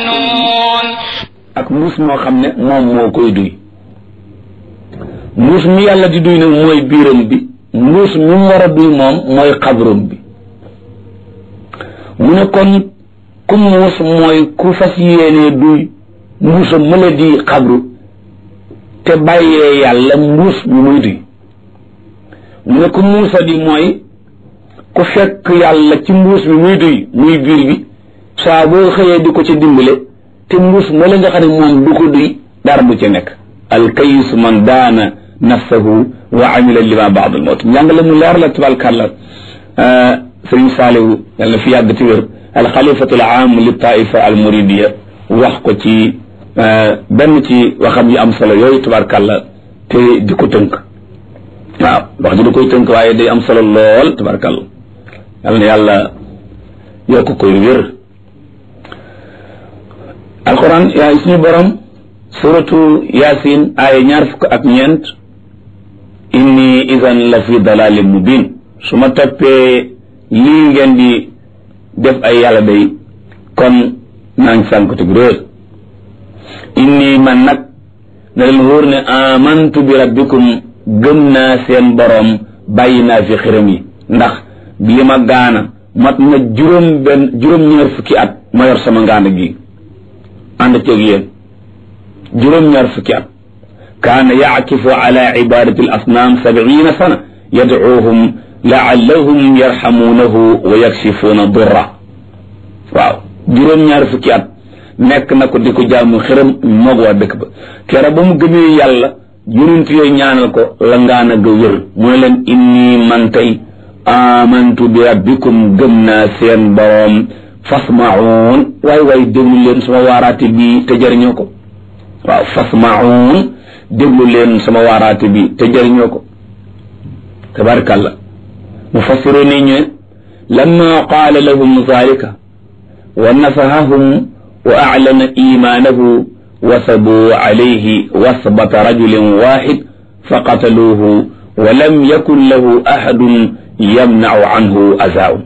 يفتنون ak mbuus moo xam ne moom moo koy duy mbuus mi yàlla di duy nag mooy biiram bi mbuus mi mu war a duy moom mooy xabrum bi mu ne kon ku muus mooy ku fas yéenee duy mbuusam mëla di xabru te bàyyee yàlla mbuus mi muy duy mu ne ku muusa di mooy ku fekk yàlla ci mbuus mi muy duy muy biir bi saa boo xëyee di ko ci dimbale te mbuus ma la nga xam ne moom du ko duy dara du ci nekk alkayis man daana nafsahu wa amila lima baad al mawt njàngale mu leer la tabarkàlla sëriñ saalihu yàlla na fi yàgg ti wér alxalifatu al aam li taifa al muridiya wax ko ci benn ci waxam yu am solo yooyu tabarkàlla te di ko tënk waaw wax ji da koy tënk waaye day am solo lool tabarkàlla yàlla na yàlla yokk koy wér alquran yaa suñu borom suratu yasin aaya ñaar fukk ak ñeent inni idan la fi dalalin mubin su ma toppee lii ngeen di def ay yàlla day kon naa ngi sànkutug réer inni man nag na leen wóor ne amantu bi rabbikum gëm naa seen borom bàyyi naa fi xiram yi ndax li ma gaana mat na juróom benn juróom ñaar fukki at ma yor sama ngaana gi ànd ceeg yéen juróom-ñaar fukki at kaana yaakifu ala ibadati al asnaam sabiina sana yadcuuhum laallahum yarxamuunahu wa yakshifuuna durra waaw juróom-ñaar fukki at nekk na ko di ko jaamu xiram moog waa dëkk ba kera ba mu gëmee yàlla yonent yooyu ñaanal ko la ngaana ga wér mu ne leen inni man tey amantu bi rabbikum gëm naa seen boroom fasmaun waay waay déglu leen sama waaraate bi te jëriñoo ko waaw fasmaun déglu leen sama waaraate bi te jëriñoo ko tabarkàlla mufassiru ni ñu lamma qaala lahum zalika wa nafahahum wa aclana imaanahu wasabuu calayhi wasbata rajulin waxid faqataluuhu wa lam yakun lahu axadun yamnacu canhu azaun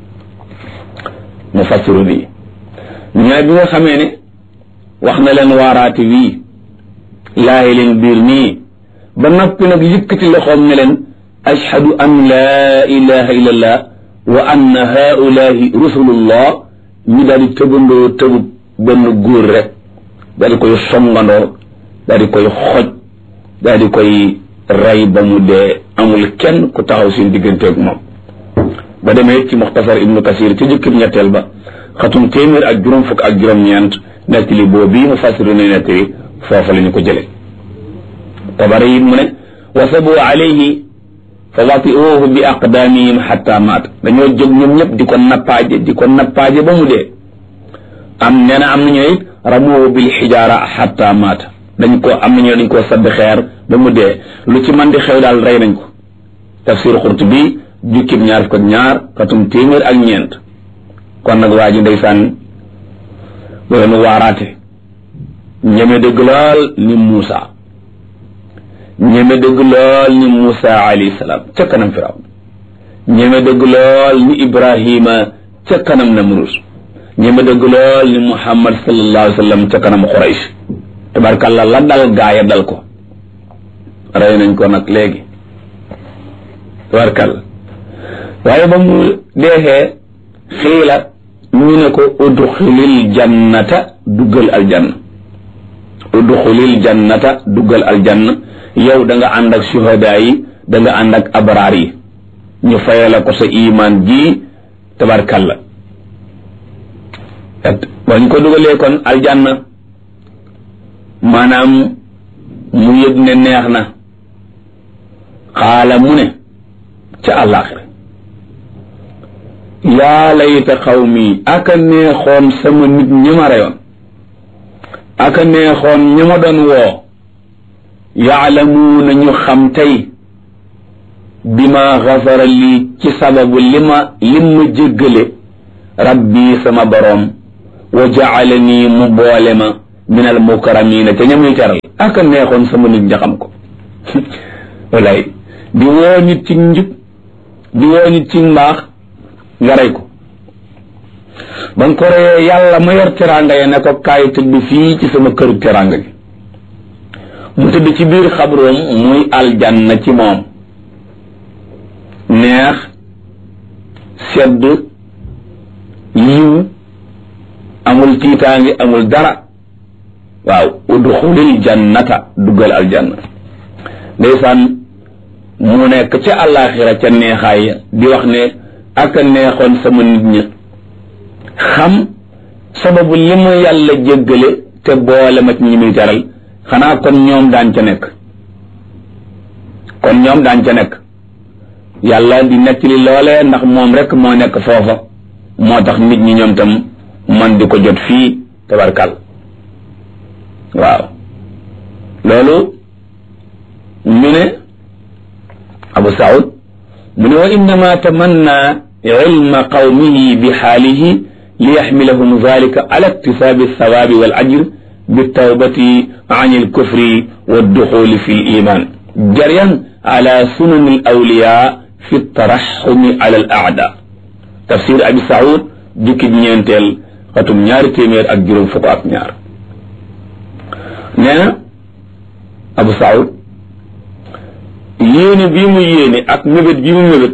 mufassiru bi ñooy bi nga xamee ne wax na leen waaraati wii laayi leen biir nii ba noppi nag yëkkati loxoom ne leen ashhadu an laa ilaha illa allah wa anna haulahi rusulullah ñu daal di tëbandoo tëbub benn góor rek daal di koy songandoo daal di koy xoj daal di koy rey ba mu dee amul kenn ku taxaw seen digganteeg moom ba demee ci muxtasar ibnu kasir ci jukkib ñetteel ba xatum téeméer ak juróom fukk ak juróom-ñeent nettali boo bii mu fasiru ne nettali foofa la ñu ko jële tabari it mu ne wasabu alayhi fa watiuhu bi aqdaamihim xatta maat dañoo jóg ñoom ñëpp di ko nappaaje di ko nappaaje ba mu dee am nee na am nañu it ramuhu bil xijaara xatta maat dañ ko am nañu dañ koo sadd xeer ba mu dee lu ci man di xew daal rey nañ ko tafsir Qurtubi jukkib ñaar fukk ak ñaar xatum téeméer ak ñeent kon nag waa ji ndeysaan leen waaraate ñeme dëgg lool ni Muusa ñeme dëgg lool ni Muusa alayhi salaam ca kanam Firaw ñeme dëgg lool ni Ibrahima ca kanam Namrus ñeme dëgg lool ni Muhammad sallallahu alayhi wa sallam ca kanam Quraysh tabarkàlla la dal gaaya dal ko rey nañ ko nag léegi tabarkàlla waaye ba mu deexee xiila ñu ne ko udxulil jannata duggal aljanna udxulil jannata duggal aljanna yow da nga ànd ak suhadaa yi da nga ànd ak abraar yi ñu fayala ko sa iman ji tabarkalla bañ ko dugalee kon aljanna maanaam mu yëg ne neex na xaala mu ne ca àllaaxira yaa layta xawmi aka neexoon sama nit ñi ma reyoon aka neexoon ñi ma doon woo yaalamuuna ñu xam tey bi ma xafara lii ci sababu li ma lim ma jéggale rabbi sama boroom wa jaalani mu boole ma min al mukarramina te ñamuy teral aka neexoon sama nit ñi xam ko walay di woo nit ci njub di woo nit ci mbaax nga rey ko ba nga ko reyee yàlla ma yor teraanga ya ne ko kaay tëdd fii ci sama këru teraanga gi mu tëdd ci biir xabroom muy aljanna ci moom neex sedd yiw amul tiitaangi amul dara waaw udxulil jannata duggal aljanna ndeysaan mu nekk ca àllaaxira ca neexaay di wax ne ak a neexoon sama nit ña xam sababu li ma yàlla jéggale te boole ma ci ñi muy teral xanaa kon ñoom daan ca nekk kon ñoom daan ca nekk yàlla di nettali loolee ndax moom rek moo nekk foofa moo tax nit ñi ñoom tam man di ko jot fii tabarkal waaw loolu ñu ne abu saud mu ne wa innama tamanna ilma qawmihi bi xaalihi li yaxmilahum dalika ala iktisaabi althawaabi wal ajr bitawbati an alkufri walduxuli fi liman jaryan ala sunani alawliya fi taraxumi ala al aada tafsir abi saud jukkib ñeenteel xatum ñaari téeméer ak juróom fukk ak ñaar nee na abu saud yéene bii mu yéene ak mébét bi mu mébét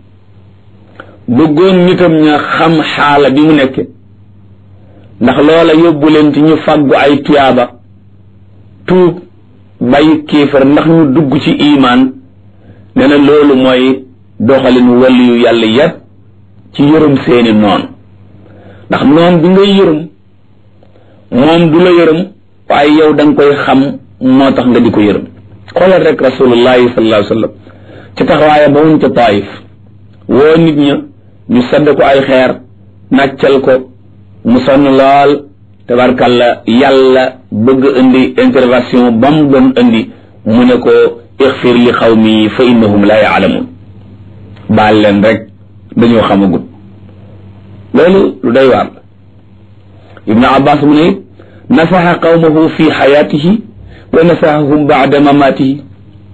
bëggoon nitam ña xam xaala bi mu nekke ndax loola yóbbu leen ci ñu fàggu ay tuyaaba tuub bàyyi kéefar ndax ñu dugg ci imaan nee na loolu mooy doxalin waliyu yàlla yépp ci yërëm seeni noon ndax noon bi ngay yërëm moom du la yërëm waaye yow da nga koy xam moo tax nga di ko yërëm xoolal rek rasulullahi sallallahu alayhi wa sallam ci taxawaaya ba wuñ ca taayif woo nit ña ñu sadd ko ay xeer nàccal ko mu sonn lool tabarkalla yàlla bëgg indi intervention ba mu doon indi mu ne ko ixfir li xawmi fa innahum la yaalamun baal leen rek dañoo xamagut loolu lu doy waar la ibnu abbas mu ne nasaxa qawmahu fi xayaatihi wa nasaxahum baada mamaatihi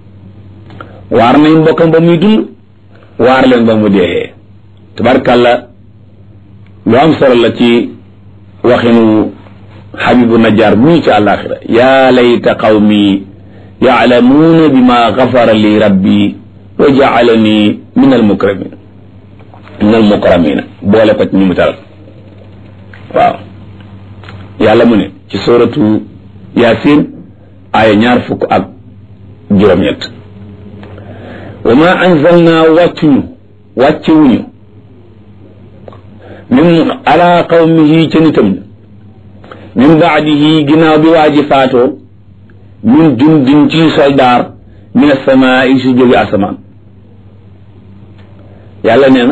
waar nañ mbokkam ba muy dund waar leen ba mu dee tabarkalla lu am solo la ci waxinu xabibu najjar muy ci àllaaxira yaa layta qawmi yaalamuuna bima gafara li rabbi wa jaalani min almukramin min almukramina boole ko ci ñu mu taral waaw yàlla mu ne ci suratu yasin aaya ñaar fukk ak juróom-ñett wa ma anzalna wàccuñu wàccewuñu min ala qawmihi ca nitam min baadihi ginnaaw bi waa ji faatoo min jundin ci soldaar min asamaa yi si jóge asamaan yàlla nee na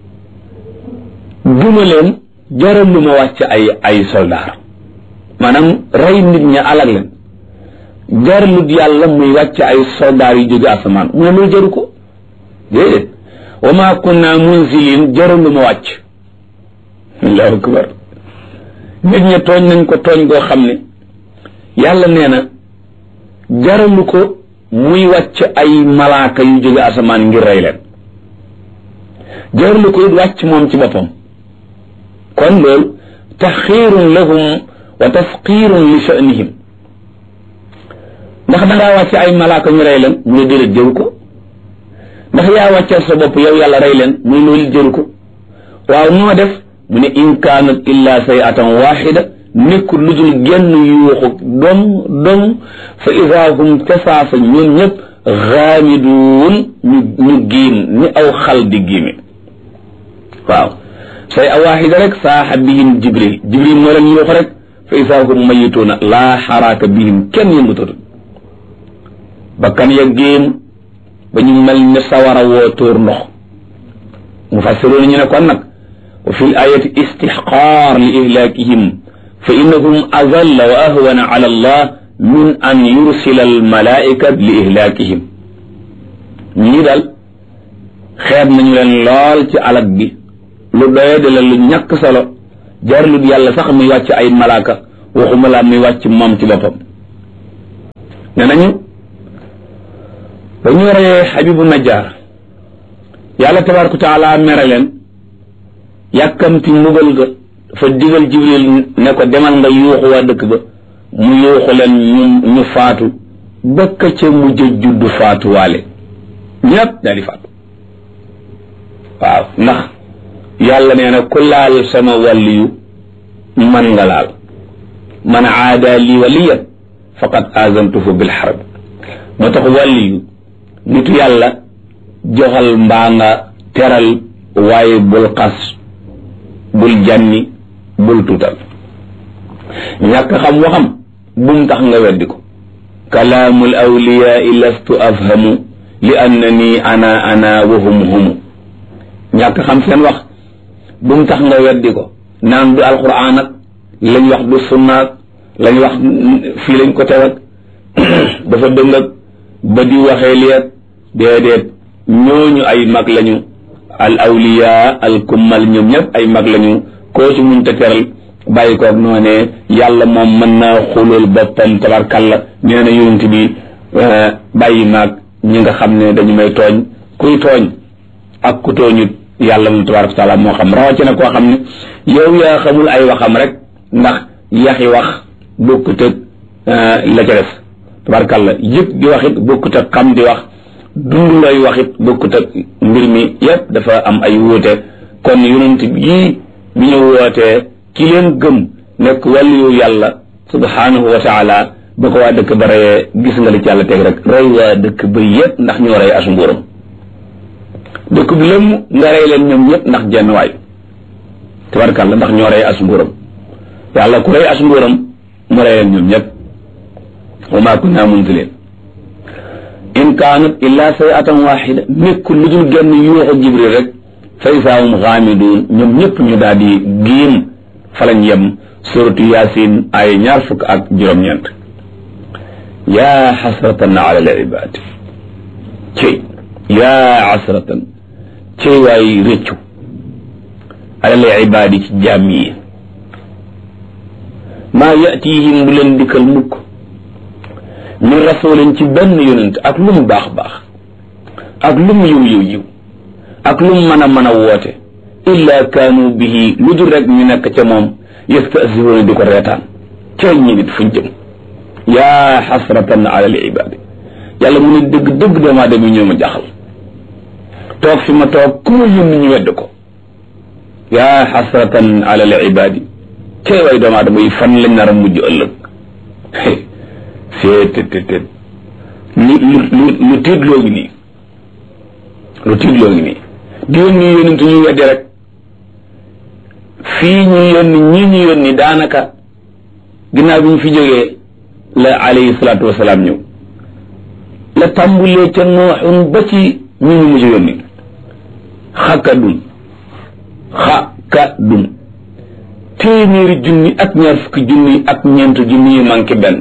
duma leen jaral lu ma wàcc ay ay soldaar maanaam rey nit ña alag leen jaralut yàlla muy wàcc ay soldaar yu jóge asamaan mu ne loolu jaru ko déedéet wa ma kunna munzilin jaral lu ma wàcc allahu akbar nit ña tooñ nañ ko tooñ goo xam ne yàlla nee na jaralu ko muy wàcc ay malaaka yu jóge asamaan ngir rey leen jaralu ko it wàcc moom ci boppam kon loolu taxiirun lahum wa tasqiirun li sha'nihim ndax dangaa wàcc ay malaaka ñu rey leen mu ne déedéet jëru ko ndax yaa wàccal sa bopp yow yàlla rey leen mu ne loolu jëru ko waaw noo def mu ne in kaanat illa sayatan waxida nekkul lu dul genn yuuxu dom dom fa ida hum casaasa ñoom ñëpp xaamiduun ñu ñu giim ni aw xal di giime waaw say a waxida rek saaxa bihim jibril jibril moo leen yuuxu rek fa ida hum mayituuna laa xaraaka bihim kenn yëngutatu bakkan ya géem ba ñu mel ne sawara woo tóor ndox mu fassiroon ñu ne kon nag wa fi l ayati istixqaar li ihlaakihim fa innahum azalla wa ahwana ala allah min an yursila almalaika li ihlaakihim ñii daal xeeb nañu leen lool ci alag bi lu doye de la lu ñàkk solo jarlut yàlla sax muy wàcc ay malaaka waxuma laa muy wàcc moom ci boppam ne nañu ba ñu reyee xabibu najjar yàlla tabaraka taala mere leen yàkkamti mbugal ga dafa digal jibril ne ko demal nga yuuxu waa dëkk ba mu yuuxu leen ñu ñu faatu bëkk ca mujj juddu faatuwaale ñépp daal di faatu waaw ndax yàlla nee na ku laal sama wàlliyu man nga laal man aada lii waliyan faqad azantuhu bil harb moo tax wàlliyu nitu yàlla joxal mbaa nga teral waaye bul xas bul janni bul tuutal ñàkk xam waxam bum tax nga weddi ko kalaamul awliyaai lastu afhamu li annani ana ana wa hum humu ñàkk xam seen wax bum tax nga weddi ko naan du alquran ak lañ wax du sunnaak lañ wax fii lañ ko tewat dafa dëng ak ba di waxee liet déedéet ñooñu ay mag lañu al awliya al kummal ñoom ñëpp ay mag lañu koo ci mun te teral bàyyi koog noonee yàlla moom mën naa xulul boppam tabarkalla nee na yonent bi bàyyi maag ñi nga xam ne dañu may tooñ kuy tooñ ak ku tooñut yàlla moom tabaraka wa taala moo xam rawatina koo xam ne yow yaa xamul ay waxam rek ndax yaxi wax bokkut ak la ca def tabarkalla yëpp di wax it bokkut ak xam di wax dund lay wax it bokkut ak mbir mi yépp dafa am ay wuute kon yonent yii bi ñu wootee ki leen gëm nekk wàllu yàlla subhanahu wa taala ba ko waa dëkk ba reyee gis nga li ci yàlla teg rek rey waa dëkk ba yépp ndax ñoo rey as mbuuram dëkk bi lëmm nga rey leen ñoom ñëpp ndax jenn waay tabarkalla ndax ñoo rey as mbuuram yàlla ku rey as mbuuram mu rey leen ñoom ñëpp wa maa kunna munzilin in kaanat illa sayatan waxida nekkul lu dul genn yuuxu jibril rek fa isaahum xaamiduun ñoom ñëpp ñu daal di giim fa lañ yem suratu yaasin ay ñaar fukk ak juróom-ñeent yaa xasratan ala al ibaad cey yaa xasratan cey waay rëccu ala al ibaad ci jaam yi maa yatihim bu leen dikkal mukk min rasulin ci benn yonent ak lu mu baax baax ak lu mu yiw yiw yiw ak lu mu mën a mën a woote illa kaanu bihi lu dul rek ñu nekk ca moom yastasiruuna di ko reetaan cay ñi nit fuñ jëm yaa xasratan ala al ibaadi yàlla mu ne dëgg dëgg doomu aadama ñoo ma jaxal toog fi ma toog ku ma yónni ñu wedd ko yaa xasratan ala al ibaadi cay way doomu aadama yi fan lañ nar a mujj ëllëg seet te te lu lu lu tiitloo ngi nii lu tiitloo ngi nii di yónni yónent ñu weddi rek fii ñu yónni ñii ñu yónni daanaka ginnaaw bi ñu fi jógee la alayhi salaatu wasalaam ñëw la tàmbulee ca nooxun ba ci ñu ñu mujj yónni xakadun xakadun téeméeri junni ak ñaar fukki junni ak ñeent junni yi manqué benn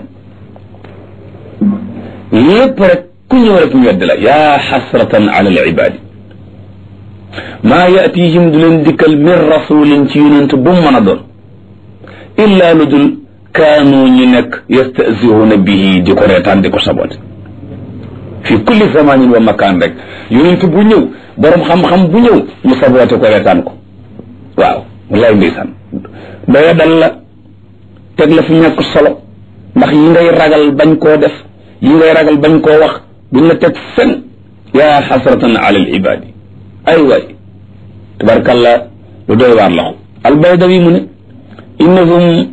lépp rek ku ñëw rek ñu wedd la yaa xasratan ala al ibaadi maa yatihim du leen dikkal min rasulin ci yonent bu mu mën a doon illa lu dul kaanu ñu nekk yastasihuuna bihi di ko reetaan di ko sabote fi kulli zamanin wa makaan rek yonent bu ñëw borom xam-xam bu ñëw ñu sabote ko reetaan ko waaw wallaay ndeysaan doya dal la teg la fi ñàkk solo ndax yi ngay ragal bañ koo def yi ngay ragal bañ koo wax duñ la teg fen yaa xasratan ala al ibaadi ay waay tabarkalla lu doy waar la albaydawi mu ne innahum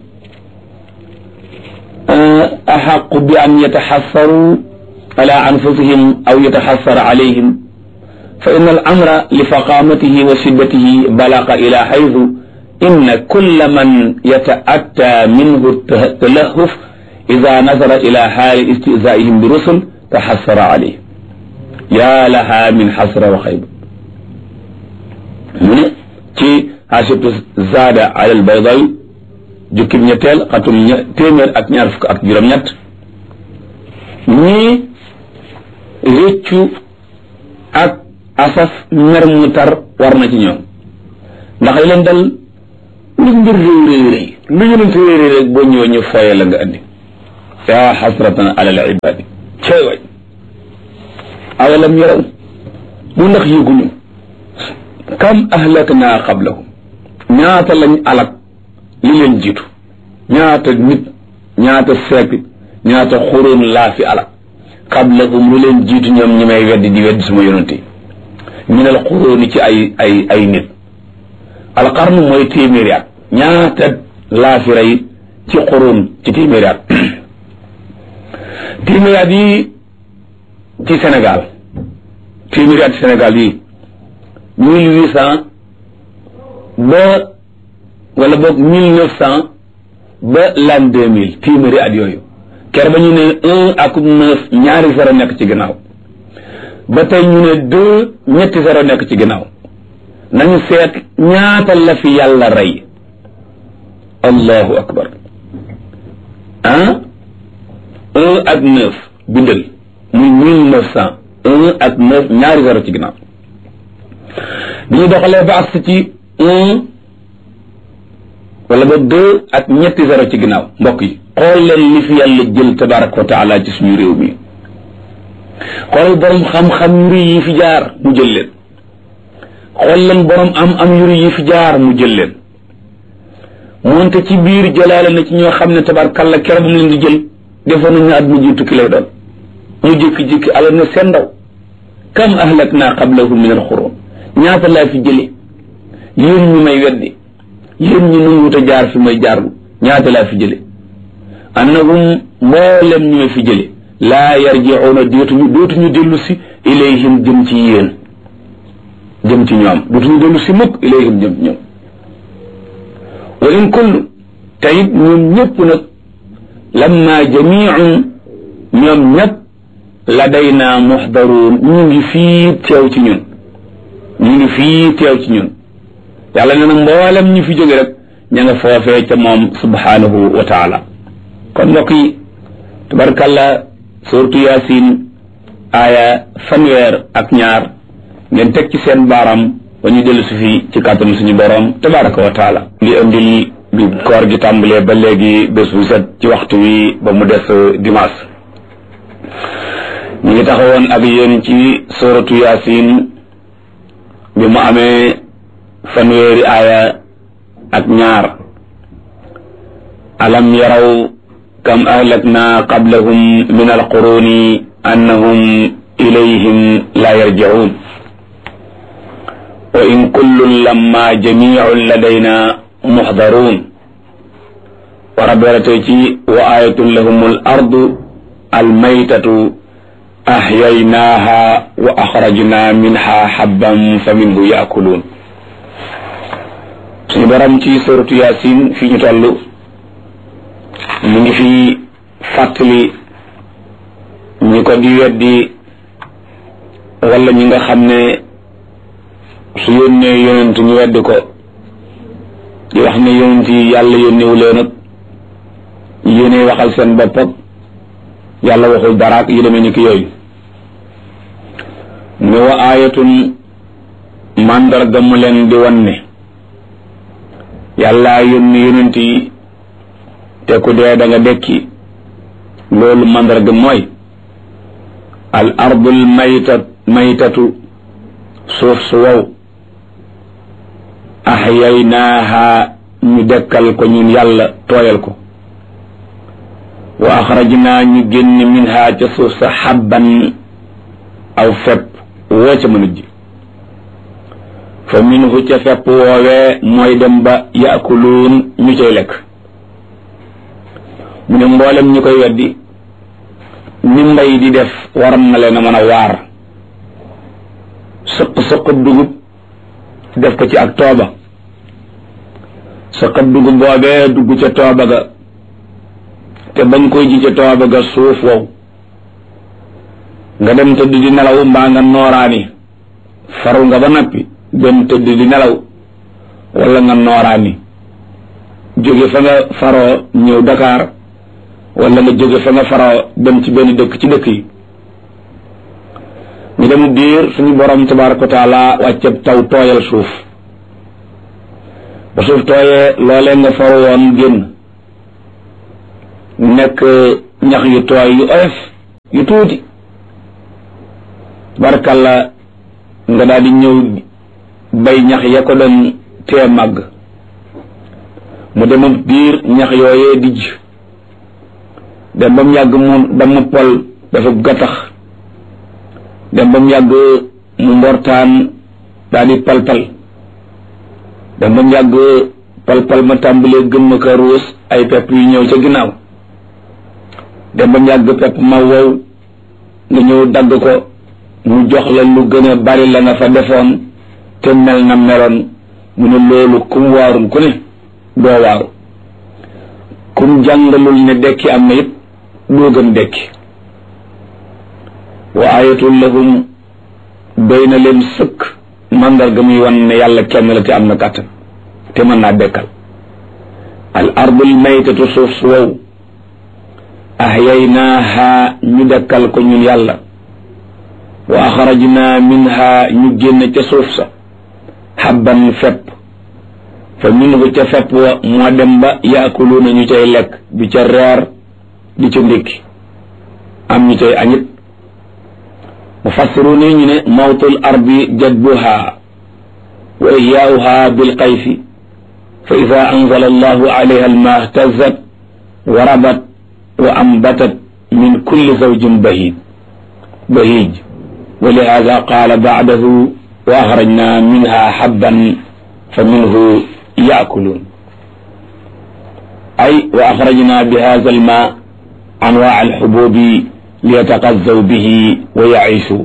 axaqu bi an yataxassaru ala anfusihim aw yataxassara alayhim fa inna al amra li faqamatihi wa shiddatihi balaqa ila xaytu inna kulla man yata'atta minhu talahuf ida nazara ila xaali istizaihim bi rusul taxassara alayhim yaa laha min xasra wa xayba mu ne ci xaasibtu zaada ala al baydawi jukkib ñetteel xatum ña téeméer ak ñaar fukk ak juróom-ñett ñii réccu ak asaf mer mu tar war na ci ñoom ndax li leen dal lu mbir réy réy réy lu yonent réy réy rek boo ñëwee ñu fooye la nga andi yaa xasratan ala al ibadi cey way awalam yaraw mu ndax yëguñu kam ahlakna qablahum ñaata lañ alak li leen jiitu ñaata nit ñaata siècle ñaata xuróon laa fi ala qablahum lu leen jiitu ñoom ñi may weddi di weddi suma yonent yi minal xuróoni ci ay ay ay nit alqarnu mooy téeméeri at ñaata laa fi rey ci xuróon ci téeméeri at téeméeri at yi ci Sénégal téeméeri at ci Sénégal yi mille huit cent ba wala boog mille neuf cent ba l'an deux mille téeméeri at yooyu ker ba ñu ne un ak neuf ñaari zéro nekk ci ginnaaw ba tey ñu ne deux ñetti zéro nekk ci ginnaaw nañu seet ñaata la fi yàlla rey allahu akbar ah un ak neuf bindal muy mille neuf cent un ak neuf ñaari zéro ci ginnaaw bi ñu doxalee ba agsi ci un wala ba deux ak ñetti zéro ci ginnaaw mbokk yi xool leen li fi yàlla jël tabaraka wa taala ci suñu réew mi xoolal borom xam-xam yu rëy yi fi jaar mu jël leen xool leen borom am am yu rëy yi fi jaar mu jël leen moonte ci biir jëlaale na ci ñoo xam ne tabarkalla keroog mu leen di jël defoon nañu àdduna ji tukki lay doon mu jékki-jékki ala na seen ndaw kam ahlak naa qablahum min alxurum ñaata laa fi jële yéen ñu may weddi yéen ñu nanguwut a jaar fi may jaarlu ñaata laa fi jële annahum mboolem ñu may fi jële laa yarjiuuna dootuñu dootuñu dellu si ilayhim jëm ci yéen jëm ci ñoom dootuñu dellu si mukk ilayhim jëm ci ñoom wa in kullu te it ñun ñëpp nag lamma jamiun ñoom ñëpp ladayna muxdaruun ñu ngi fii teew ci ñun ñu ngi fii teew ci ñun yàlla nee na mboolem ñu fi jóge rek ña nga foofee ca moom subhanahu wa taala kon mbokk yi tabarkalla suratu yaasin aaya fanweer ak ñaar ngeen teg ci seen baaram ba ñu dellu si fii ci kàttan suñu borom tabaraka wa taala li andil bi koor gi tàmbalee ba léegi bés bu set ci waxtu wi ba mu des dimanche ñu ngi taxawoon ak yéen ci suratu yaasin bi mu amee fanweeri aaya ak ñaar alam yaraw kam ahlakna qablahum min alquruni annahum ilayhim la yarji'un wa in kullun lamma jami'un ladayna muxdarun wa rabberatee ci wa ayatun lahum al ardu almaytatu ahyaynaha wa axrajna minha habban fa minhu yaakuluun suñu borom ci suratu yasin fi ñu toll ñu ngi fi fàttali ñi ko di weddi wala ñi nga xam ne su yónnee yonent ñu weddi ko di wax ne yonent yi yàlla yónnewu leen ak yéene waxal seen bopp ak yàlla waxul daraak yi demee ni ki yooyu mu ne wa aayatun màndarga mu leen di wan ne yàlla yónni yonent yi te ku dee da nga dekki loolu màndarga mooy al ardul maytat maytatu suuf su wow ahyaynaaha ñu dekkal ko ñun yàlla tooyal ko wa axrajnaa ñu génn minha ca suuf sa xabban aw fepp woo ca mën a ji fa minhu ca fepp woowee mooy dem ba yaakuluun ñu cay lekk mu ne mboolem ñi koy weddi ni mbay di def waram na leen a mën a waar sëq sëqub dugub def ko ci ak tooba sëqab dugub boobee dugg ca tooba ga te bañ koy ji ca tooba ga suuf wow nga dem tëdd di nelaw mbaa nga nooraani faru nga ba nappi dem tëdd di nelaw wala nga nooraani jóge fa nga faroo ñëw Dakar wala nga jóge fa nga faroo dem ci benn dëkk ci dëkk yi ñu dem diir suñu borom tabaraka wa taala wàcceb taw tooyal suuf ba suuf tooyee loolee nga faru woon génn nekk ñax yu tooy yu oyof yu tuuti barkalla nga daal di ñëw bay ñax ya ko doon tee màgg mu demam biir ñax yooyee dijj dem ba mu yàgg mu dama pol dafa gattax dem ba mu yàgg mu mbortaan daal di palpal dem ba mu yàgg palpal ma tàmbalee gën ma ka ruus ay pepp yu ñëw ca ginnaaw dem ba mu yàgg pepp ma wow nga ñëw dagg ko mu jox la lu gën a bari la nga fa defoon te mel na meloon mu ne loolu kum waarul ku ne doo waaru kum jàngalul ne dekki am na it doo gën dekki wa ayatul lahum doy na leen sëkk mandarga muy wan ne yàlla kenn la te am na kàttan te mën naa dekkal al ardul maytatu suuf su wow ahyaynaaha ñu dekkal ko ñun yàlla wa axrajna minha ñu génn ca suuf sa xabban fepp fa minhu ca fepp wa moo dem ba yaakuluuna ñu cay lekk di ca reer di ca ndékki am ñu cay añit mufassiruuna ñu ne mawtul ardi jadbuha wa ihyaauha bilqayfi fa ida anzala allahu alayha alma ihtazat wa rabat wa ambatat min kulli zawjin bahid bahij wa lihada qaala bacdahu wa axrajna minha xabban fa minhu yaakuluun ay wa axrajna bi hada alma anwaa alxububi liyataqazzaw bihi wa yaishu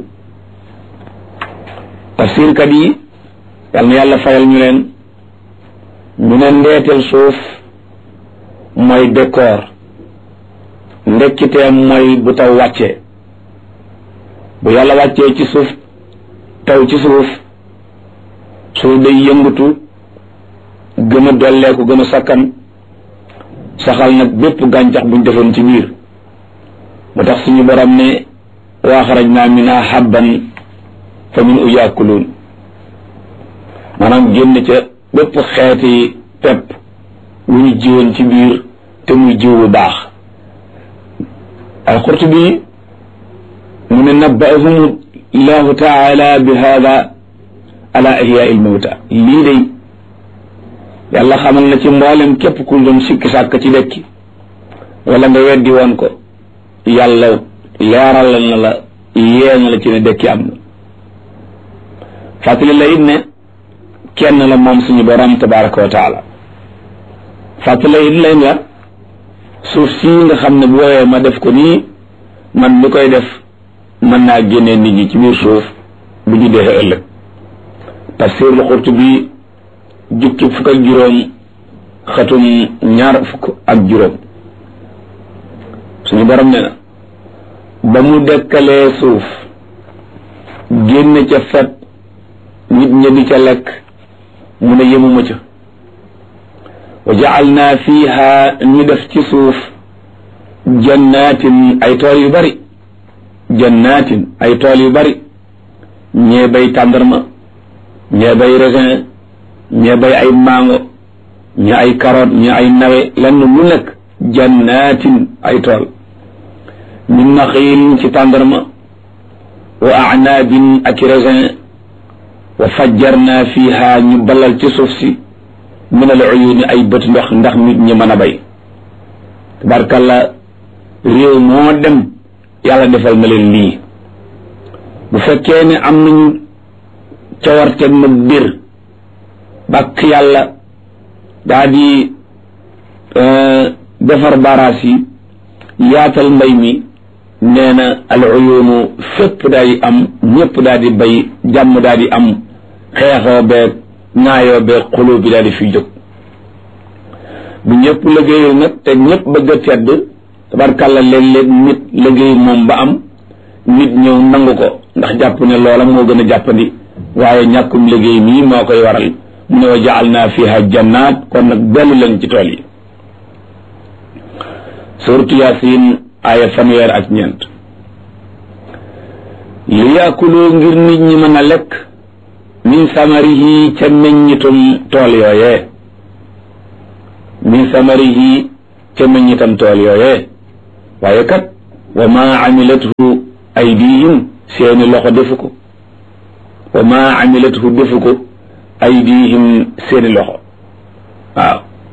tafsirkat yi yal na yàlla fayal ñu leen ñu ne ndeetel suuf mooy décor ndekkiteem mooy bu taw wàccee bu yàlla wàccee ci suuf taw ci suuf suuf day yëngatu gën a dolleeku gën a sakkan saxal nag bépp gàncax buñ defoon ci biir mu tax suñu borom ne wa axrajna minha habban fa min u yaakuluun maanaam génn ca bépp xeeti pepp wu ñu jiwoon ci biir te muy jiw bu baax alqurtubi mu ne nabbaahum llahu taala bi hada ala ihyaa il mawta lii day yàlla xamal na ci mboolem képp ku doon sikki sàkk ci dekki wala nga weddi woon ko yàlla leeral na la yee na la ci ne dekki am na fàttali la it ne kenn la moom suñu borom tabaraka wa taala fàttali la it lay la suuf sii nga xam ne bu woowee ma def ko nii man mi koy def mën naa génnee nit ñi ci biir suuf bu ñu dee ëllëg tafsirul Qurtubi jukki fukk ak juróom xatum ñaar fukk ak juróom suñu borom ne na ba mu dekkalee suuf génn ca fet nit ña di ca lekk mu ne yemuma ca wa ja'alna fiha ñu def ci suuf jannatin ay tool yu bari jannatin ay tool yu bari ñee bay tàndarma ñee bay raisin ñee bay ay mango ñee ay carotte ñee ay nawe lenn lu nekk jannatin ay tool min naxiilin ci tàndarma wa anaabin ak raisin wa fajjarna fiha ñu balal ci suuf si min al uyuni ay bët ndox ndax nit ñi mën a bay tabarkalla réew moo dem yàlla defal na leen lii bu fekkee ne am nañu cawarte ma bir bàkk yàlla daa di defar baraas yi yaatal mbay mi nee na al uyunu fépp daal di am ñëpp daal di bay jàmm daal di am xeexoo beeg naayoo beeg xuloo bi daal di fi jóg bu ñëpp liggéeyul nag te ñëpp bëgg a tedd tabarkàlla léeg-léeg nit liggéey moom ba am nit ñëw nangu ko ndax jàpp ne loola moo gën a jàppandi waaye ñàkkum liggéey mii moo koy waral mu ne wa jaal naa fiha jannaat kon nag dellu leen ci tool yi suratu yaasin aaya fanweer ak ñeent li yaakuloo ngir nit ñi mën a lekk min samarihi ca meññitum tool yooyee min samarihi ca meññitam tool yooyee waaye kat wa ma amilathu aydihim seeni loxo defu ko wa ma amilathu defu ko aydihim seeni loxo waaw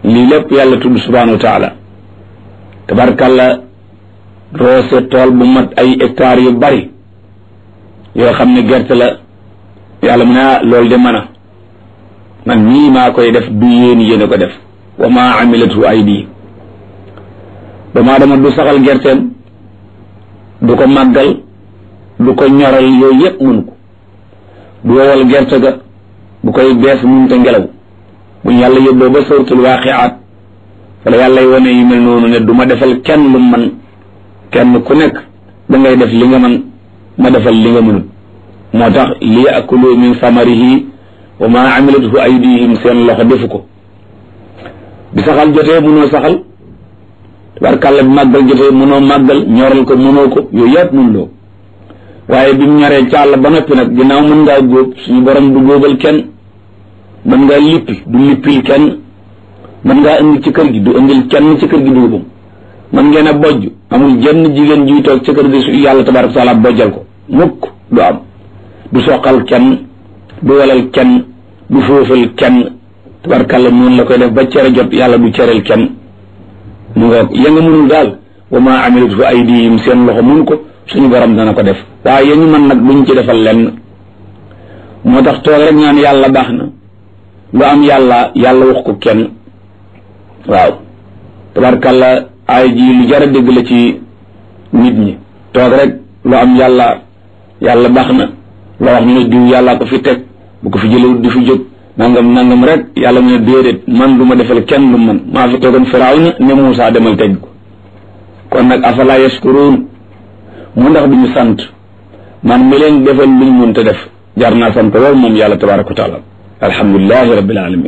lii lépp yàlla tudd subhanahu wa taala tabarkàlla roose tool bu mat ay hectares yu bari yoo xam ne gerte la yàlla mu ne ah loolu de mën a man nii maa koy def du yéen yéen a ko def wa maa amilatu aydi doomu aadama du saxal gerteem du ko màggal du ko ñoral yooyu yépp mënu ko du wowal gerte ga bu koy bees mun te ngelaw buñ yàlla yóbboo ba sawtul waaqiaat wala yàlla y wane yu mel noonu ne du ma defal kenn lu man kenn ku nekk da ngay def li nga man ma defal li nga mënut moo tax li yakulu min samarihi wa ma amilathu aydihim seen loxo defu ko bi saxal jotee mënoo saxal tabarkàlla bi màggal jotee mënoo màggal ñoral ko mënoo ko yooyu yëpp mën loo waaye bi mu ñoree càll ba noppi nag ginnaaw mën ngaa góob suñu borom du góobal kenn mën ngaa lippi du lippil kenn mën ngaa indi ci kër gi du indil kenn ci kër gi dugubam mën ngeen a bojj amul jenn jigéen juy toog ci kër gi su yàlla tabaraka taala bojjal ko mukk du am du soqal kenn du walal kenn du foofal kenn tabarkàlla noonu la koy def ba cere jot yàlla du cereel kenn mu nga ya nga mënul daal wa ma amilat fa aydihim seen loxo mun ko suñu borom dana ko def waaye ya ñu mën nag duñ ci defal lenn moo tax toog rek ñaan yàlla baax na lu am yàlla yàlla wax ko kenn waaw tabarkàlla ay ji lu jar a dégg la ci nit ñi toog rek lu am yàlla yàlla baax na loo wax ñu ne diw yàllaa ko fi teg bu ko fi jëlewut di fi jóg nangam nangam rek yàlla mu ne déedéet man du ma defal kenn lu man maa fi toogoon firawna ne Muusaa demal teg ko kon nag afala yashkuruun mu ndax duñu sant man mi leen defal luñ mënta def jar naa sant lool moom yàlla tabaraka wa taala alhamdulilahi rabbil alamin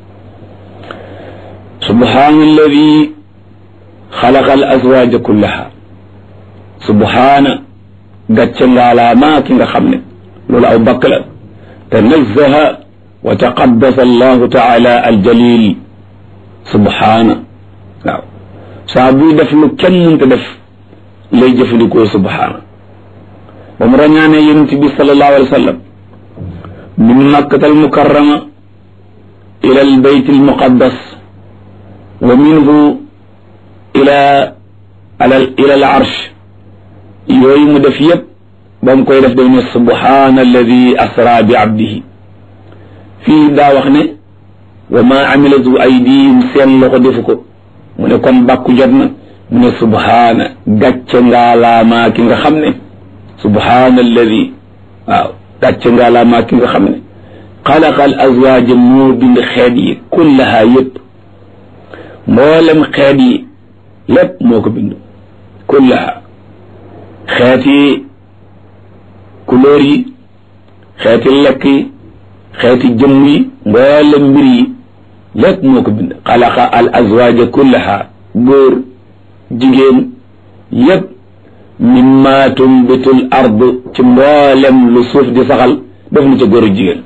subhaana alladi xalaqa al azwaja kullaha subhaana gàcce ngaalaamaa ki nga xam ne loolu aw bakk la tanazzaha wa taqaddasa allahu taala aljalil subhaana waaw saa buy def lu kenn mënta def lay jëfandikoo subhaana ba mu rañaanee yonent bi sallallahu alayhi wa sallam min makkata almukarrama ila albayt almuqaddas wa minhu ila ila al arsh yooyu mu def yépp ba mu koy def day ne subhaana alladi asra bi abdihi fii daa wax ne wa ma amilatu aydihim seen loxo defu ko mu ne kon bàkku jot na mu ne subhaana gàcce ngaalaamaa ki nga xam ne subhaana alladi waaw gàcce ngaalaamaa ki nga xam ne xalaqa al azwaaja moo bind xeet yi kullaha yépp mboolem xeet yi lépp moo ko bind kullaha xeeti couleur yi xeeti lekk yi xeeti jëmm yi mboolem mbir yi lépp moo ko bind xalaqa al azwaaja kullaha góor jigéen yépp mimma tumbitul ard ci mboolem lu suuf di saxal def na ca góor jigéen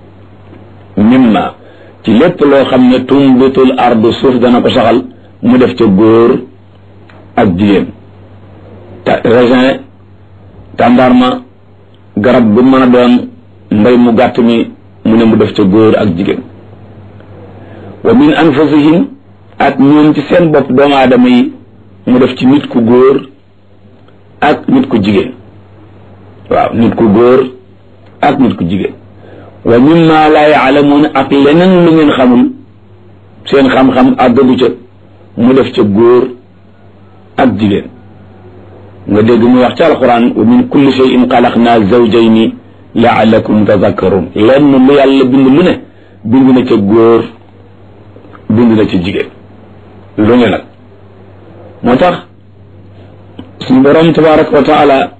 mimma ci lépp loo xam ne tumbitul ard suuf dana ko saxal mu def ca góor ak jigéen raisin tàndarma garab bu mën a doon mbay mu gàtt mi mu ne mu def ca góor ak jigéen wa min anfusihim ak ñoom ci seen bopp doomu aadama yi mu def ci nit ku góor ak nit ku jigéen waaw nit ku góor ak nit ku jigéen wa mimma laa yaalamuuna ak leneen lu ngeen xamul seen xam-xam àggagu ca mu def ca góor ak jigéen nga dégg muy wax ci alquran wa min kulli shay'in xalaqna zawjayni laalakum tazakkarun lenn lu yàlla bind lu ne bind na ca góor bind na ca jigéen lu ne nag moo tax suñu borom tabaraka wa taala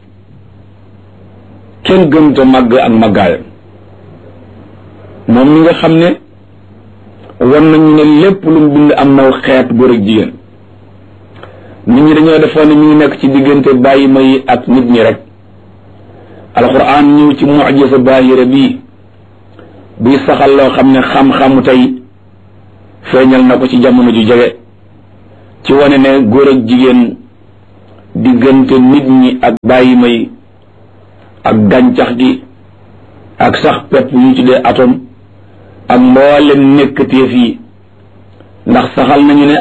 kenn gënta màgg ak màggaayam moom mi nga xam ne wan nañu ne lépp lu mu bind am naw xeet góor ak jigéen nit ñi dañoo defoon ne mi ngi nekk ci diggante bàyyi may ak nit ñi rek alquran ñëw ci mujisa baahira bii buy saxal loo xam ne xam-xamu tey feeñal na ko ci jamono ju jege ci wane ne góor ak jigéen diggante nit ñi ak bàyyi may ak gàncax gi ak sax pepp yu ñu tuddee atome ak mboolem nekkateef yi ndax saxal nañu ne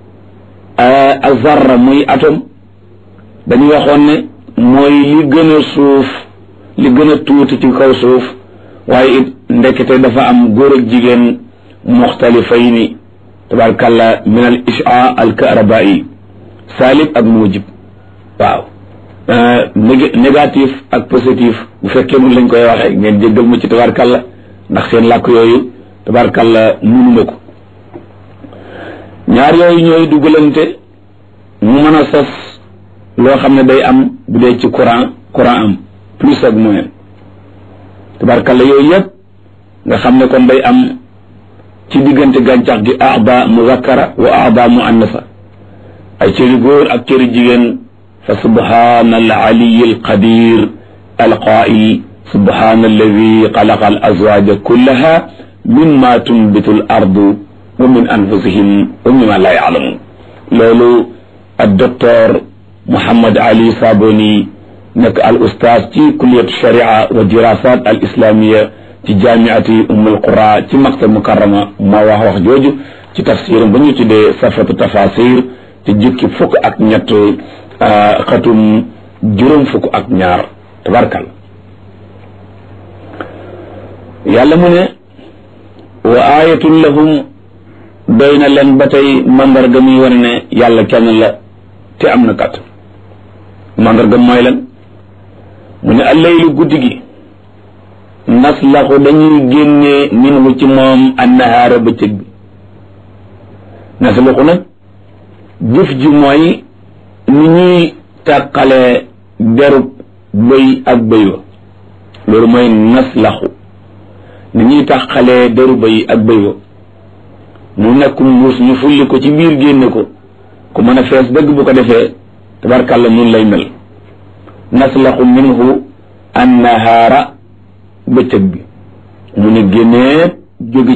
azarra muy atome dañu waxoon ne mooy li gën a suuf li gën a tuuti ci kaw suuf waaye it ndekete dafa am góor ak jigéen muxtalifayni tabarkalla min al isha al karabai salib ak mujib waaw négatif ak positif bu fekkee mun lañ koy waxee ngeen jéggal ma ci tabarkalla ndax seen làkk yooyu tabarkalla munuma ko ñaar yooyu ñooy dugalante mu mën a sos loo xam ne day am bu dee ci courant courant am plus ak moins tabarkalla yooyu yëpp nga xam ne kon day am ci diggante gàncax gi aada muzakkara wa aada muannasa ay cëri góor ak cëri jigéen fa subhana al aliyi al qadir al qail subhana alladi xalaqa al azwaja kullaha mimma tunbitu al ardu wa min anfusihim wa mimma la yaalamun loolu ak docteur Mouhammad Ali Saboni nekk al ustaaz ci kulliyat sharia wa dirasat al islamiya ci jaamiati ummul qura ci maktab mukarrama moo wax wax jooju ci tafsiram ba ñu tuddee safatu tafasir ci jukki fukk ak ñett xatum juróom fukk ak ñaar tabarkal yàlla mu ne wa ayatun lahum doy na leen ba tey mandarga muy wane ne yàlla kenn la te am na kat mandarga mooy lan mu ne allaylu guddi gi naslaxu dañuy génnee minhu ci moom annahaara bëccëg bi naslaxu nag jëf ji mooy ni ñuy tàqalee derub bëy ak bëy wa loolu mooy naslaxu ni ñuy tàqalee deru bëy ak bëy wa mu nekk mbuus ñu fulli ko ci biir génne ko ku mën a fees dëgg bu ko defee tabarkàlla nun lay mel naslaxu minhu annahaara bëccëg bi mu ne génnee jóge